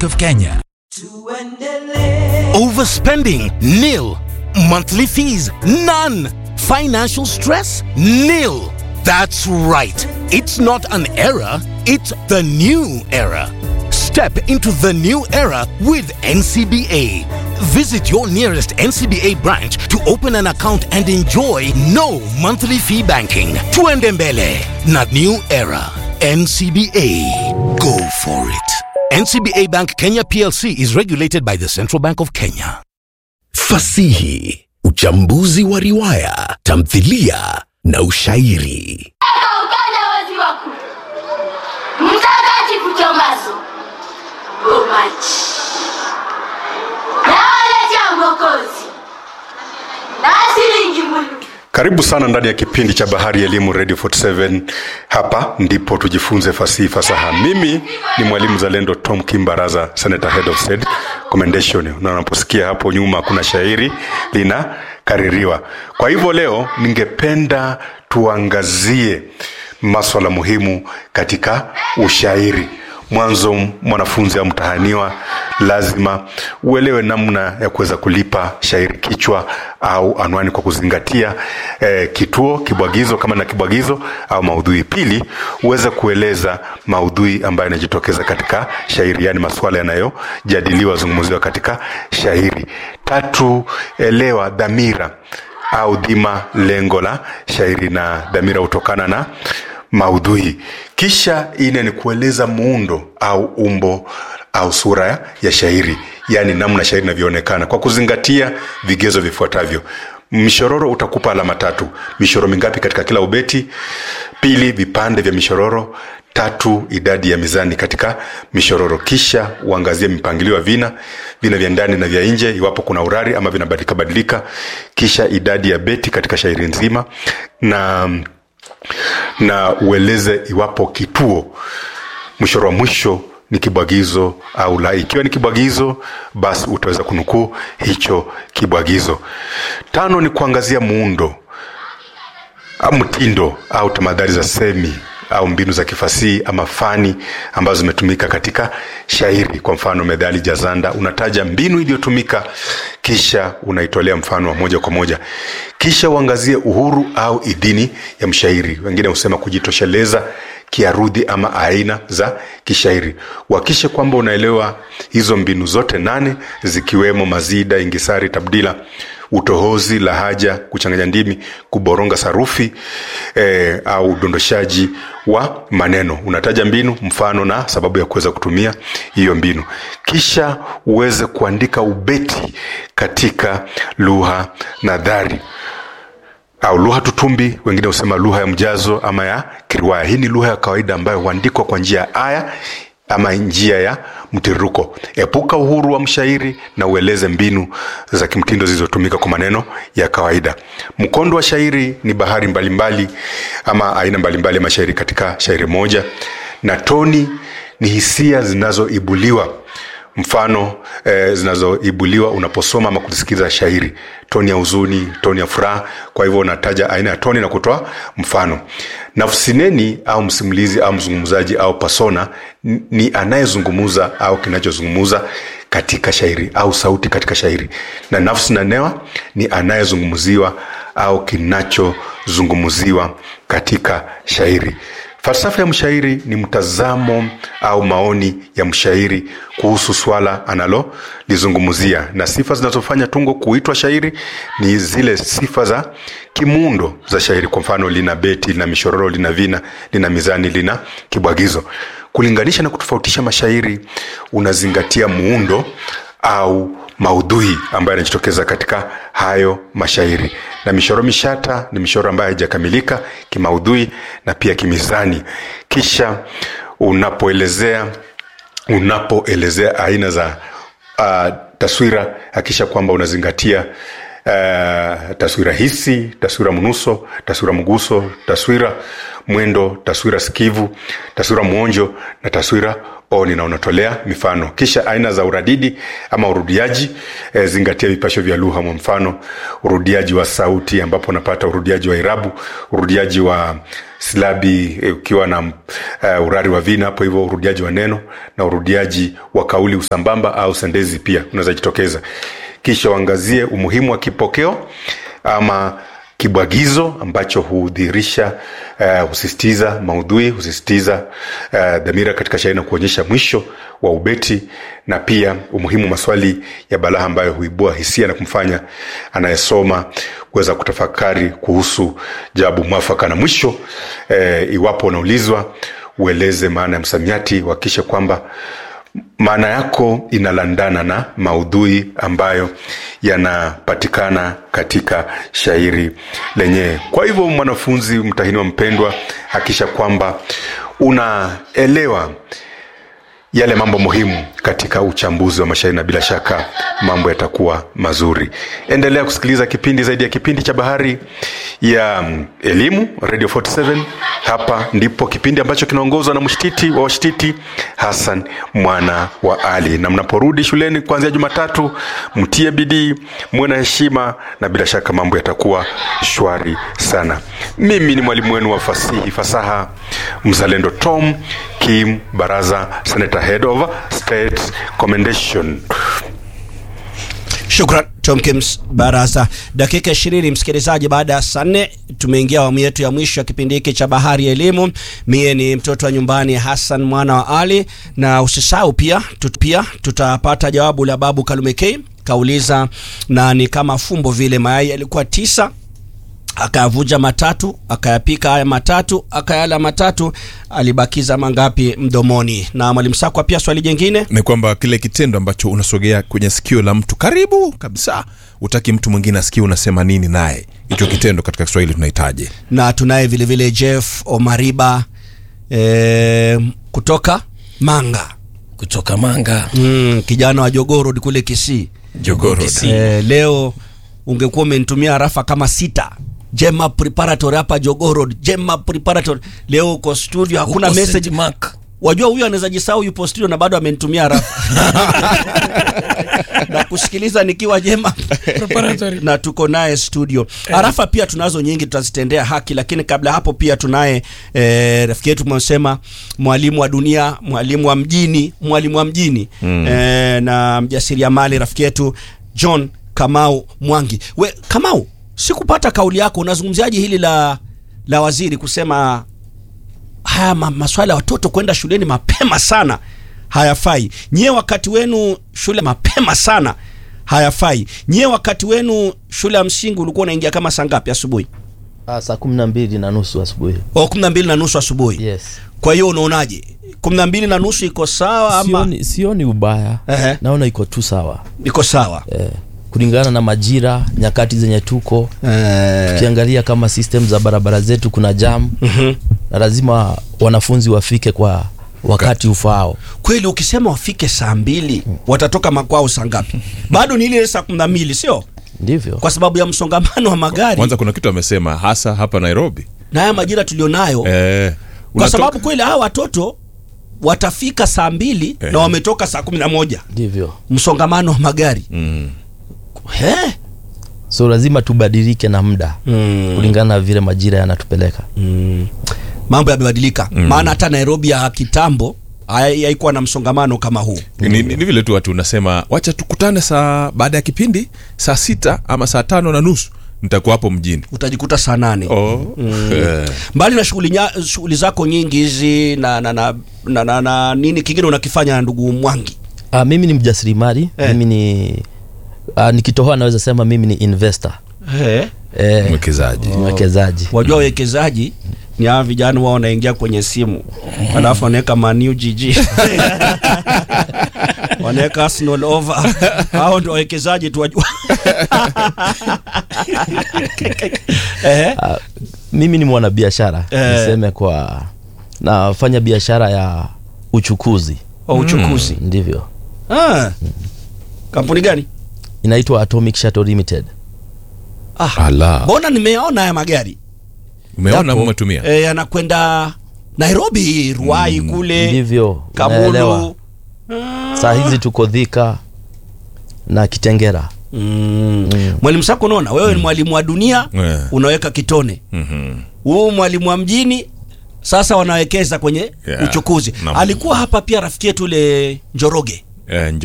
Bank of Kenya. Overspending? Nil. Monthly fees? None. Financial stress? Nil. That's right. It's not an era, it's the new era. Step into the new era with NCBA. Visit your nearest NCBA branch to open an account and enjoy no monthly fee banking. Tuende mbele na new era. NCBA. Go for it. NCBA Bank Kenya PLC is regulated by the Central Bank of Kenya. Fasihi, uchambuzi wa riwaya, tamthilia na ushairi. Ukanda wazi wako mtakatifu Tomaso Bomachi nawaletea Mwokozi na silingi mulu Karibu sana ndani ya kipindi cha Bahari ya Elimu Radio 47. Hapa ndipo tujifunze fasihi fasaha. Mimi ni mwalimu zalendo Tom Kimbaraza, Senator Head of State Commendation. Na unaposikia hapo nyuma kuna shairi linakaririwa. Kwa hivyo leo ningependa tuangazie maswala muhimu katika ushairi. Mwanzo, mwanafunzi au mtahaniwa lazima uelewe namna ya kuweza kulipa shairi kichwa au anwani kwa kuzingatia eh, kituo, kibwagizo kama na kibwagizo au maudhui. Pili, uweze kueleza maudhui ambayo yanajitokeza katika shairi, yani masuala yanayojadiliwa, zungumziwa katika shairi. Tatu, elewa dhamira au dhima, lengo la shairi, na dhamira hutokana na maudhui. Kisha ine ni kueleza muundo au umbo au sura ya shairi, yaani namna shairi inavyoonekana kwa kuzingatia vigezo vifuatavyo. Mshororo utakupa alama tatu. Mishoro mingapi katika kila ubeti? Pili, vipande vya mishororo. Tatu, idadi ya mizani katika mishororo. Kisha uangazie mpangilio wa vina, vina vya ndani na vya nje, iwapo kuna urari ama vinabadilika badilika. Kisha idadi ya beti katika shairi nzima na na ueleze iwapo kituo mshoro wa mwisho ni kibwagizo au la. Ikiwa ni kibwagizo, basi utaweza kunukuu hicho kibwagizo. Tano ni kuangazia muundo au mtindo au tamadhari za semi au mbinu za kifasihi ama fani ambazo zimetumika katika shairi. Kwa mfano, methali jazanda, unataja mbinu iliyotumika kisha unaitolea mfano wa moja kwa moja. Kisha uangazie uhuru au idhini ya mshairi, wengine husema kujitosheleza kiarudhi ama aina za kishairi. Uhakishe kwamba unaelewa hizo mbinu zote nane zikiwemo mazida, ingisari, tabdila utohozi, lahaja, kuchanganya ndimi, kuboronga sarufi eh, au udondoshaji wa maneno. Unataja mbinu, mfano na sababu ya kuweza kutumia hiyo mbinu, kisha uweze kuandika ubeti katika lugha nadhari au lugha tutumbi, wengine husema lugha ya mjazo ama ya kiriwaya. Hii ni lugha ya kawaida ambayo huandikwa kwa njia ya aya ama njia ya mtiririko. Epuka uhuru wa mshairi na ueleze mbinu za kimtindo zilizotumika kwa maneno ya kawaida. Mkondo wa shairi ni bahari mbalimbali mbali, ama aina mbalimbali ya mashairi katika shairi moja, na toni ni hisia zinazoibuliwa mfano eh, zinazoibuliwa unaposoma ama kusikiliza shairi, toni ya huzuni, toni ya furaha. Kwa hivyo unataja aina ya toni na kutoa mfano. Nafsineni au msimulizi au mzungumzaji au persona ni anayezungumuza au kinachozungumuza katika shairi au sauti katika shairi, na nafsi na newa ni anayezungumziwa au kinachozungumziwa katika shairi. Falsafa ya mshairi ni mtazamo au maoni ya mshairi kuhusu swala analolizungumzia, na sifa zinazofanya tungo kuitwa shairi ni zile sifa za kimuundo za shairi. Kwa mfano, lina beti, lina mishororo, lina vina, lina mizani, lina kibwagizo. Kulinganisha na kutofautisha mashairi, unazingatia muundo au maudhui ambayo yanajitokeza katika hayo mashairi. Na mishoro mishata ni mishoro ambayo haijakamilika kimaudhui na pia kimizani. Kisha unapoelezea unapoelezea aina za uh, taswira, hakisha kwamba unazingatia uh, taswira hisi taswira mnuso taswira mguso taswira mwendo taswira sikivu taswira mwonjo na taswira oni na unatolea mifano kisha aina za uradidi ama urudiaji e, zingatia vipasho vya lugha kwa mfano urudiaji wa sauti ambapo unapata urudiaji wa irabu urudiaji wa silabi e, ukiwa na uh, urari wa vina hapo hivyo urudiaji wa neno na urudiaji wa kauli usambamba au sendezi pia unaweza jitokeza kisha uangazie umuhimu wa kipokeo ama kibwagizo ambacho hudhihirisha uh, husisitiza maudhui husisitiza uh, dhamira katika shairi na kuonyesha mwisho wa ubeti na pia umuhimu maswali ya balagha ambayo huibua hisia na kumfanya anayesoma kuweza kutafakari kuhusu jawabu mwafaka na mwisho eh, iwapo unaulizwa ueleze maana ya msamiati uhakikishe kwamba maana yako inalandana na maudhui ambayo yanapatikana katika shairi lenyewe kwa hivyo mwanafunzi mtahiniwa mpendwa hakisha kwamba unaelewa yale mambo muhimu katika uchambuzi wa mashairi na bila shaka mambo yatakuwa mazuri endelea kusikiliza kipindi zaidi ya kipindi cha bahari ya mm, elimu radio 47 hapa ndipo kipindi ambacho kinaongozwa na mshtiti wa washtiti hasan mwana wa ali na mnaporudi shuleni kuanzia jumatatu mtie bidii muwe na heshima na bila shaka mambo yatakuwa shwari sana mimi ni mwalimu wenu wa fasihi fasaha mzalendo tom kim baraza senator head of state commendation Shukran Tom Kims Barasa. Dakika ishirini msikilizaji, baada ya saa nne tumeingia awamu yetu ya mwisho ya kipindi hiki cha Bahari ya Elimu. Mie ni mtoto wa nyumbani Hassan mwana wa Ali, na usisahau pia tut, pia tutapata jawabu la Babu Kalume K kauliza, na ni kama fumbo vile, mayai yalikuwa tisa akayavuja matatu akayapika haya matatu akayala matatu alibakiza mangapi mdomoni na mwalimu sakwa pia swali jengine ni kwamba kile kitendo ambacho unasogea kwenye sikio la mtu karibu kabisa utaki mtu mwingine asikie unasema nini naye hicho kitendo katika kiswahili tunahitaji na tunaye vilevile jeff omariba e, kutoka manga kutoka manga mm, kijana wa jogorod kule kisii jogoro e, leo ungekuwa umenitumia rafa kama sita jema preparatory hapa jogorod jema preparatory leo uko studio hakuna Huko message St. Mark. wajua huyu anaweza jisahau yupo studio na bado amenitumia rafa na kusikiliza nikiwa jema na tuko naye studio arafa pia tunazo nyingi tutazitendea haki lakini kabla hapo pia tunaye eh, rafiki yetu mwasema mwalimu wa dunia mwalimu wa mjini mwalimu wa mjini mm. eh, na mjasiriamali rafiki yetu john kamau mwangi we kamau sikupata kauli yako unazungumziaje hili la la waziri kusema haya ma, maswala ya watoto kwenda shuleni mapema sana hayafai nyie wakati wenu shule mapema sana hayafai nyie wakati wenu shule ya msingi ulikuwa unaingia kama saa ngapi asubuhi Ah, saa kumi na mbili na nusu asubuhi o kumi na mbili na nusu asubuhi yes kwa hiyo unaonaje kumi na mbili na nusu iko sawa ama sioni, sioni ubaya Ehe. naona iko tu sawa iko sawa eh, kulingana na majira nyakati zenye tuko eh, ukiangalia kama system za barabara zetu kuna jam mhm. na lazima wanafunzi wafike kwa wakati ufaao kweli ukisema wafike saa mbili watatoka makwao saa ngapi bado ni ile saa kumi na mbili sio ndivyo kwa sababu ya msongamano wa magari kwanza kuna kitu amesema hasa hapa nairobi na haya majira tulionayo eh, kwa unatoka- sababu kweli hawa watoto watafika saa mbili Eh. na wametoka saa kumi na moja ndivyo msongamano wa magari mm. He? so lazima tubadilike na muda Mm. kulingana na vile majira yanatupeleka Mm. mambo yamebadilika maana hata nairobi ya kitambo hai- haikuwa na msongamano kama huu ni, ni, ni vile tu watu unasema wacha tukutane saa baada ya kipindi saa sita ama saa tano na nusu nitakuwa hapo mjini utajikuta saa nane oh. eh. mbali na shughuli nya- shughuli zako nyingi hizi na, na, na, na, na, na nini kingine unakifanya na ndugu mwangi ah, mimi ni mjasirimali Eh. mimi ni ah, nikitohoa naweza sema mimi ni investor He? eh, mwekezaji mwekezaji wajua wawekezaji ni hawa vijana wao wanaingia kwenye simu alafu wanaweka manu gg wanaweka arsenal over hao ndo wawekezaji tu wajua Ehe. Ah, mimi ni mwanabiashara Eh. niseme kwa nafanya biashara ya uchukuzi wa uchukuzi ndivyo ah. kampuni gani inaitwa atomic shuttle limited ah, Ala. mbona nimeona haya magari umeona Yapo. umetumia eh, yanakwenda nairobi ruai kule ndivyo unaelewa kamulu saa hizi tuko dhika na kitengera mm. mwalimu sako unaona wewe ni mwalimu wa dunia Eh. unaweka kitone Mhm. huu mwalimu wa mjini sasa wanawekeza kwenye Yeah. uchukuzi Naam. alikuwa hapa pia rafiki yetu ule njoroge Eh,